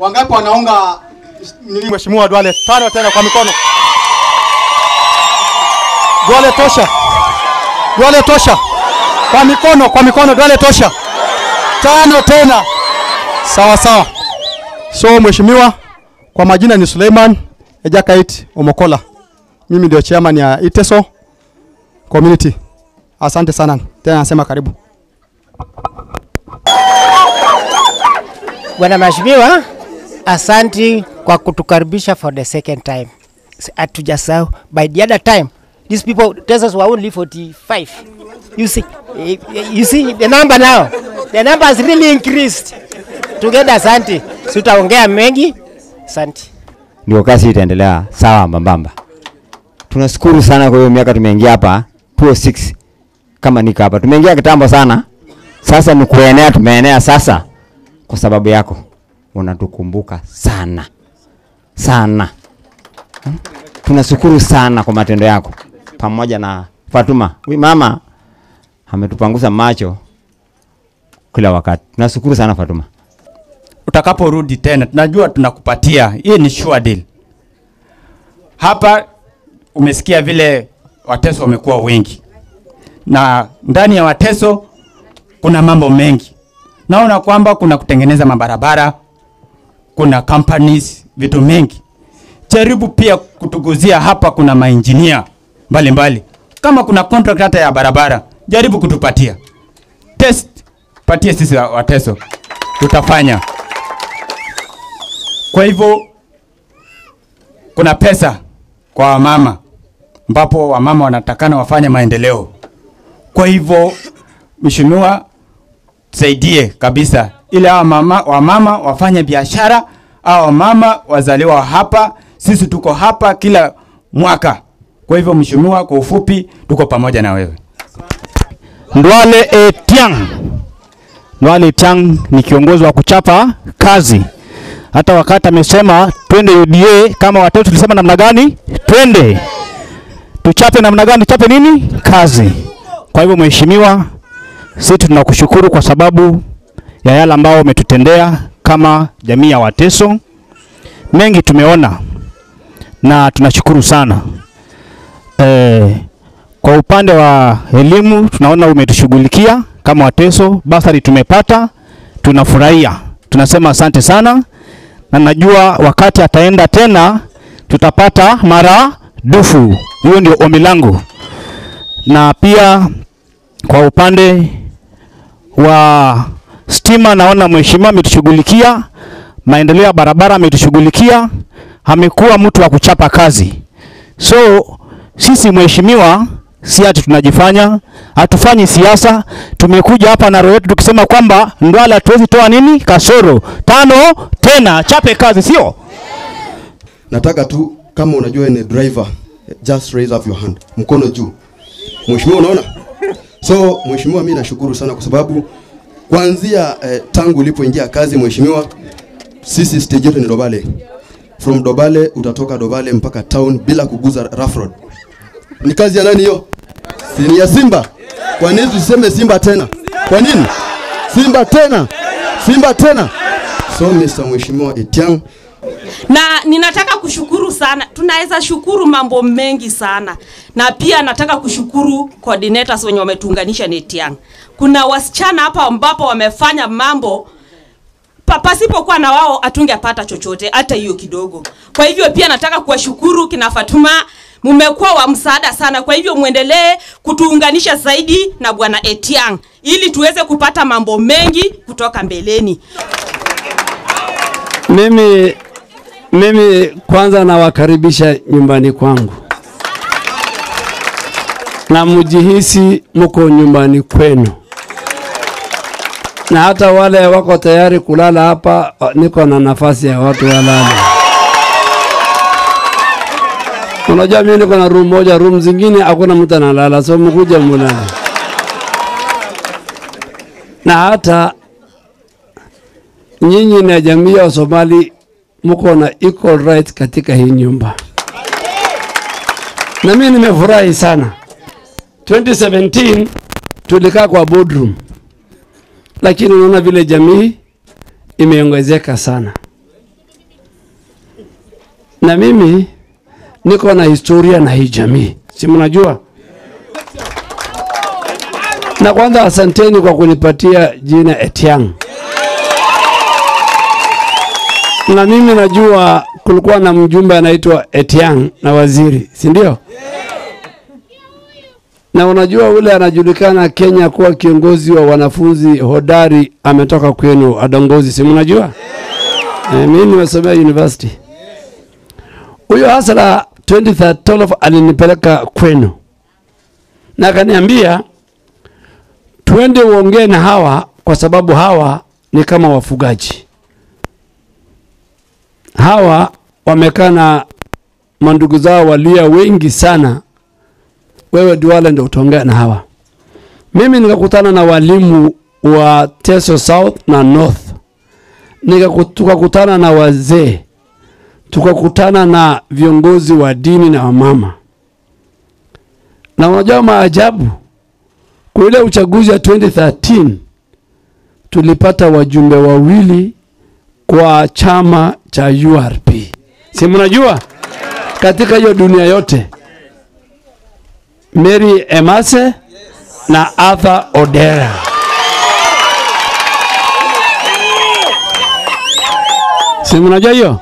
Wangapi wanaunga nini Mheshimiwa Duale? Tano tena kwa mikono. Duale tosha. Duale tosha. Kwa mikono, kwa mikono Duale tosha. Tano tena. Sawa sawa. So mheshimiwa, kwa majina ni Suleiman Ejakait Omokola. Mimi ndio chairman ya Iteso community. Asante sana. Tena nasema karibu. Bwana Mheshimiwa, asanti kwa kutukaribisha for the second time. S- Hatujasahau. By the other time, these people tell us were only 45. You see, eh, eh, you see the number now. The number has really increased. Together, asanti. Sitaongea mengi. Asanti. ndio kazi itaendelea sawa mbambamba. Tunashukuru sana kwa hiyo miaka tumeingia hapa 206 kama niko hapa, tumeingia kitambo sana. Sasa ni kuenea, tumeenea sasa kwa sababu yako, unatukumbuka sana sana. Hmm? Tunashukuru sana kwa matendo yako, pamoja na Fatuma. Huyu mama ametupangusa macho kila wakati. Tunashukuru sana Fatuma. utakaporudi tena, tunajua tunakupatia. Hii ni sure deal. Hapa umesikia vile Wateso wamekuwa wengi, na ndani ya Wateso kuna mambo mengi. Naona kwamba kuna kutengeneza mabarabara, kuna companies, vitu mengi. Jaribu pia kutuguzia hapa, kuna mainjinia mbalimbali. Kama kuna contract hata ya barabara, jaribu kutupatia test, patie sisi wa- Wateso, tutafanya. Kwa hivyo kuna pesa kwa wamama ambapo wamama wanatakana wafanye maendeleo. Kwa hivyo mheshimiwa, tusaidie kabisa ili hawa mama, wamama wafanye biashara, hawa wamama wazaliwa hapa, sisi tuko hapa kila mwaka. Kwa hivyo mheshimiwa, kwa ufupi, tuko pamoja na wewe. Ndwale Etiang. Ndwale Etiang ni kiongozi wa kuchapa kazi. Hata wakati amesema twende UDA, kama watoto tulisema namna gani? Twende tuchape namna gani? Tuchape nini? Kazi. Kwa hivyo mheshimiwa, sisi tunakushukuru kwa sababu ya yale ambao umetutendea kama jamii ya Wateso. Mengi tumeona na tunashukuru sana eh, kwa upande wa elimu tunaona umetushughulikia kama Wateso, basari tumepata, tunafurahia, tunasema asante sana, na najua wakati ataenda tena tutapata mara dufu. Hiyo ndio ombi langu, na pia kwa upande wa stima naona mheshimiwa ametushughulikia, maendeleo ya barabara ametushughulikia, amekuwa mtu wa kuchapa kazi. So sisi mheshimiwa, si ati tunajifanya, hatufanyi siasa. Tumekuja hapa na roho yetu tukisema kwamba Ndwala hatuwezi toa nini kasoro tano tena, chape kazi, sio? nataka tu kama unajua ni driver just raise up your hand mkono juu mheshimiwa unaona so mheshimiwa mimi nashukuru sana kwa sababu kuanzia eh, tangu ulipoingia kazi mheshimiwa sisi stage yetu ni Dobale from Dobale utatoka Dobale mpaka town bila kuguza rough road ni kazi ya nani hiyo si ni ya Simba kwa nini tuseme Simba tena kwa nini Simba tena Simba tena so Mr. Mheshimiwa Etiang na ninataka kushukuru sana tunaweza shukuru mambo mengi sana na pia nataka kushukuru coordinators wenye wametuunganisha netiang kuna wasichana hapa ambapo wamefanya mambo pa- pasipokuwa na wao hatungepata chochote hata hiyo kidogo kwa hivyo pia nataka kuwashukuru kina fatuma mmekuwa wa msaada sana kwa hivyo mwendelee kutuunganisha zaidi na bwana etiang ili tuweze kupata mambo mengi kutoka mbeleni Mimi mimi kwanza nawakaribisha nyumbani kwangu na mjihisi mko nyumbani kwenu, na hata wale wako tayari kulala hapa, niko na nafasi ya watu walale. Unajua mimi niko na room moja, room zingine hakuna mtu analala, so mkuja mulale. Na hata nyinyi na jamii ya Somali mko na equal right katika hii nyumba, na mimi nimefurahi sana. 2017 tulikaa kwa boardroom, lakini unaona vile jamii imeongezeka sana. na mimi niko na historia na hii jamii, si mnajua? Na kwanza asanteni kwa kunipatia jina Etiang. Na mimi najua kulikuwa na mjumbe anaitwa Etiang na waziri, si ndio? Na unajua ule anajulikana Kenya kuwa kiongozi wa wanafunzi hodari ametoka kwenu Adongozi, si mnajua? Eh, mimi nimesomea university. Huyo Hasala 2012 alinipeleka kwenu na akaniambia twende uongee na hawa kwa sababu hawa ni kama wafugaji. Hawa wamekaa na mandugu zao walia wengi sana, wewe Duale ndio utaongea na hawa. Mimi nikakutana na walimu wa Teso South na North, Nikaku- tukakutana na wazee, tukakutana na viongozi wa dini na wamama, na unajua maajabu kwa ile uchaguzi wa 2013 tulipata wajumbe wawili kwa chama cha URP, si mnajua, katika hiyo dunia yote, Mary Emase na Arthur Odera. Si mnajua hiyo?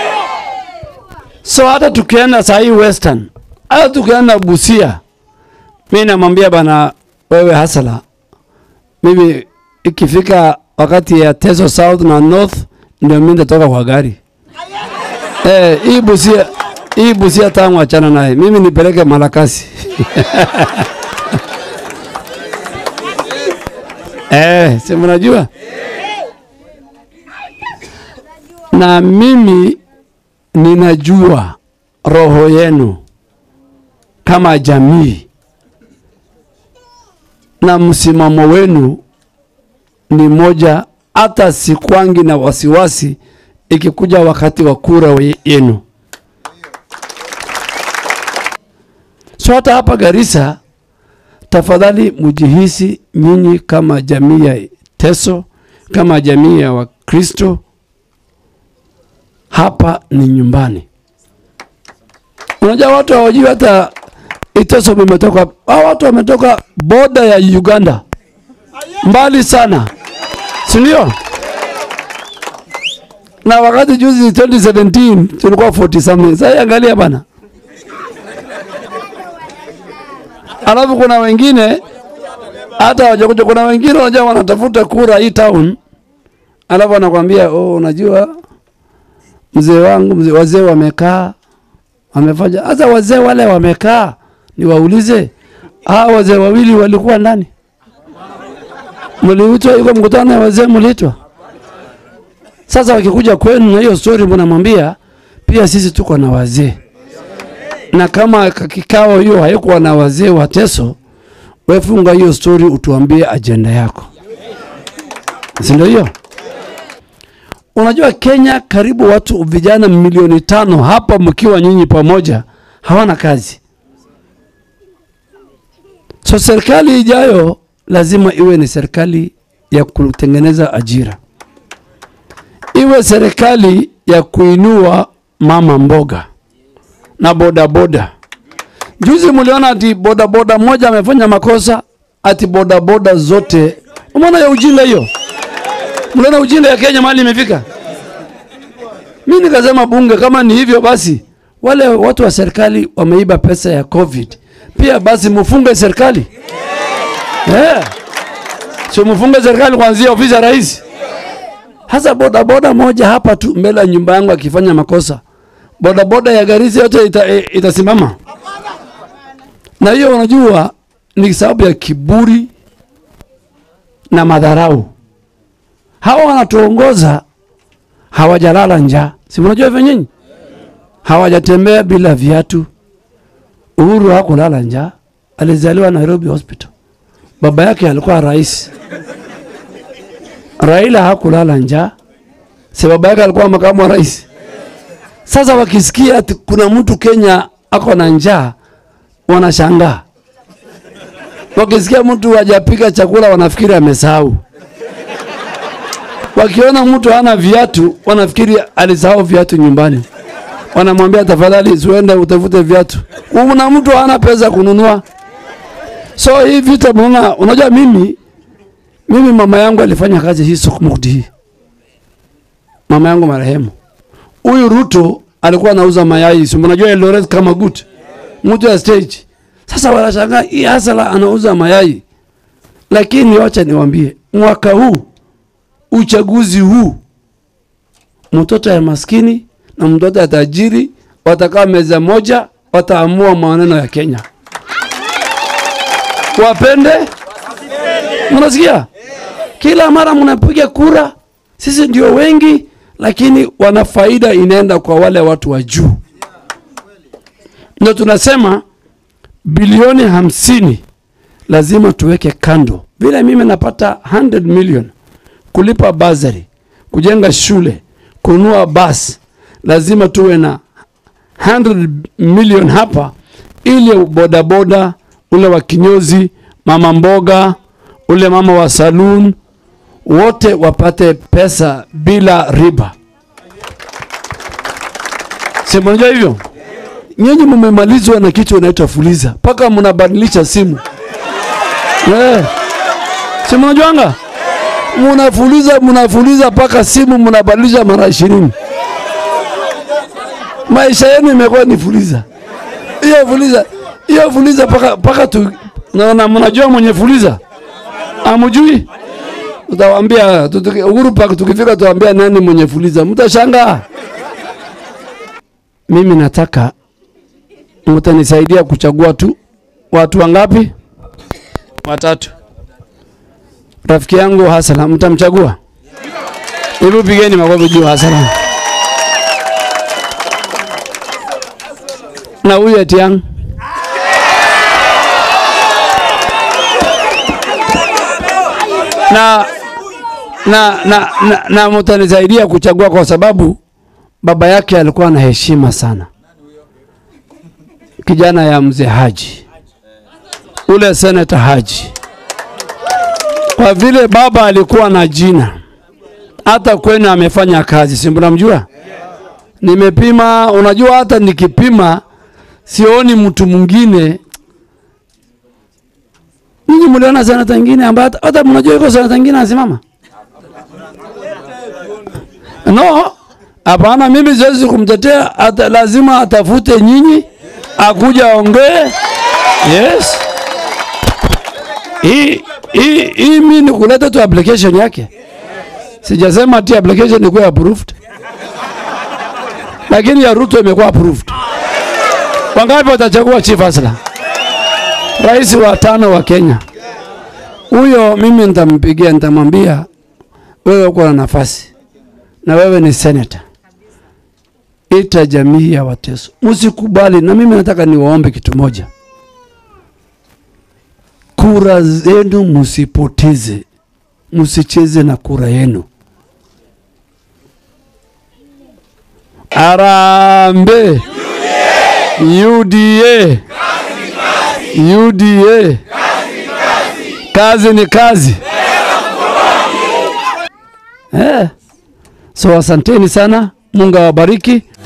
So hata tukienda saa hii Western, hata tukienda Busia, mi namwambia bana, wewe Hasala, mimi ikifika wakati ya Teso South na North ndio mimi nitatoka kwa gari. Eh, hii Busia hii Busia tangu achana naye, mimi nipeleke Malakasi. eh, si mnajua? Na mimi ninajua roho yenu kama jamii na msimamo wenu ni moja, hata sikwangi na wasiwasi ikikuja wakati wa kura we- yenu. So hata hapa Garissa, tafadhali mjihisi nyinyi kama jamii ya Teso, kama jamii ya Wakristo, hapa ni nyumbani. Unajua watu hawajui hata Iteso imetoka, hao watu wametoka boda ya Uganda, mbali sana, si ndio? Na wakati juzi 2017 tulikuwa 40 something. Sasa angalia bana, alafu kuna wengine hata hawajakuja. Kuna wengine unajua wanatafuta kura hii town, alafu anakwambia oh, unajua mzee wangu mzee, wazee wamekaa wamefanya. Sasa wazee wale wamekaa, niwaulize hawa wazee wawili walikuwa ndani? Mliitwa yuko mkutano ya wazee, mliitwa? Sasa wakikuja kwenu na hiyo story, mnamwambia pia sisi tuko na wazee, na kama ka- kikao hiyo haikuwa na wazee wa Teso, wewe funga hiyo story, utuambie ajenda yako, si ndio hiyo? Unajua Kenya karibu watu vijana milioni tano hapa mkiwa nyinyi pamoja hawana kazi. So serikali ijayo lazima iwe ni serikali ya kutengeneza ajira, iwe serikali ya kuinua mama mboga na bodaboda. Juzi mliona ati bodaboda moja amefanya makosa, ati bodaboda zote. Umeona ya ujinga hiyo? Mliona ujinga ya Kenya mahali imefika? Mi nikasema bunge, kama ni hivyo basi, wale watu wa serikali wameiba pesa ya COVID, pia basi mufunge serikali yeah. Sio mufunge serikali kuanzia ofisi ya rais. Hasa bodaboda moja hapa tu mbele ya nyumba yangu akifanya makosa, bodaboda ya Garissa yote ita, e, itasimama. Na hiyo unajua ni sababu ya kiburi na madharau. Hawa wanatuongoza hawajalala njaa, si mnajua hivyo nyinyi? Hawajatembea bila viatu. Uhuru hakulala njaa, alizaliwa Nairobi Hospital. Baba yake alikuwa rais. Raila hakulala njaa, si baba yake alikuwa makamu wa rais. Sasa wakisikia ati kuna mtu Kenya ako na njaa, wanashangaa. Wakisikia mtu hajapika chakula, wanafikiri amesahau. Wakiona mtu hana viatu, wanafikiri alisahau viatu nyumbani. wanamwambia tafadhali usiende utafute viatu. Kuna mtu hana pesa kununua. So hii vita mnaona, unajua mimi mimi mama yangu alifanya kazi hii Sokmudi hii. Mama yangu marehemu. Huyu Ruto alikuwa anauza mayai, si mnajua Eldoret kama gut. Mtu ya stage. Sasa wanashangaa hii hasala anauza mayai. Lakini wacha niwaambie, mwaka huu uchaguzi huu mtoto ya maskini na mtoto ya tajiri watakaa meza moja, wataamua maneno ya Kenya. Wapende, mnasikia? Kila mara mnapiga kura, sisi ndio wengi, lakini wana faida inaenda kwa wale watu wa juu. Ndio tunasema bilioni hamsini lazima tuweke kando. Vile mimi napata 100 million kulipa bazari, kujenga shule, kununua basi, lazima tuwe na 100 million hapa, ili bodaboda, ule wa kinyozi, mama mboga, ule mama wa saloon, wote wapate pesa bila riba. Si mnajua hivyo? Nyinyi mmemalizwa na kitu inaitwa fuliza, mpaka mnabadilisha simu eh. Si mnajuanga? Mnafuliza, mnafuliza mpaka simu mnabadilisha mara ishirini. Maisha yenu imekuwa ni fuliza. Hiyo fuliza, hiyo fuliza paka paka tu naona mnajua mwenye fuliza? Amujui? Utawaambia tutuki- Uhuru Park tukifika tuwaambia nani mwenye fuliza. Mtashangaa. Mimi nataka mtanisaidia kuchagua tu watu wangapi? Watatu. Rafiki yangu Hasana, mtamchagua? Hebu pigeni makofi juu Hasana. Na huyu Etiang. Na na na, na, na mtanisaidia kuchagua kwa sababu baba yake alikuwa na heshima sana, kijana ya mzee Haji, ule seneta Haji. Kwa vile baba alikuwa na jina, hata kwenu amefanya kazi, si mnamjua? Nimepima, unajua, hata nikipima sioni mtu mwingine. Ninyi mliona seneta ingine ambaye hata- hata mnajua yuko seneta ingine anasimama? No, hapana, mimi siwezi kumtetea, ata lazima atafute nyinyi akuja aongee. Yes. Hii hii hii mimi ni kuleta tu application yake. Sijasema ati application ikuwe approved. Lakini ya Ruto imekuwa approved. Wangapi watachagua chief asla? Rais wa tano wa Kenya. Huyo mimi nitampigia, nitamwambia wewe uko na nafasi na wewe ni senator. Ita jamii ya Wateso, msikubali. Na mimi nataka niwaombe kitu moja, kura zenu msipoteze, msicheze na kura yenu. Arambe UDA UDA, kazi ni kazi. Eh. So asanteni sana, Mungu awabariki.